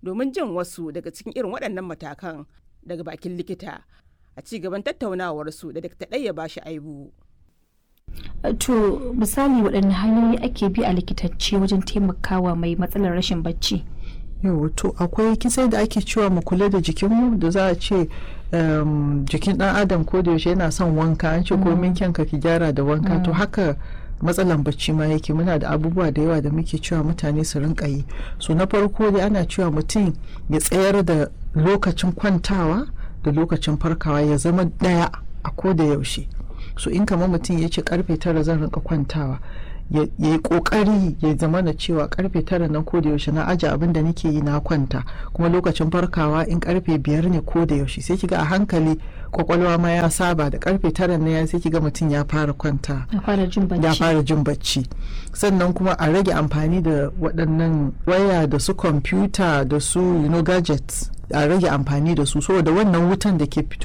domin jin wasu daga cikin irin waɗannan matakan daga bakin likita a ci gaban tattaunawarsu da Dr. Ɗaya bashi aibu. To misali waɗanne hanyoyi ake bi a likitance wajen taimakawa mai matsalar rashin bacci? yau to akwai kisai da ake cewa mu kula da jikinmu da za a ce jikin dan adam ko da yaushe yana son wanka an ce komin kyanka ki gyara da wanka to haka matsalan bacci ma yake muna da abubuwa da yawa da muke cewa mutane su rinka yi so na farko dai ana cewa mutum ya tsayar da lokacin kwantawa da lokacin farkawa ya zama daya a ko da yaushe so in kamar mutum ya ce karfe tara zan rinka kwantawa ya yi kokari ya zama da cewa karfe tara nan ko da yaushe na aje abin da nake yi na kwanta kuma lokacin farkawa in karfe biyar ne ko da yaushe sai kiga a hankali kwakwalwa ma ya saba da karfe tara na ya sai kiga mutum ya fara kwanta Ya fara jin bacci. ya fara jin bacci sannan kuma a rage amfani da waɗannan waya da su kwamfuta da su you know, gadgets a rage amfani da su saboda wannan wutan da ke fito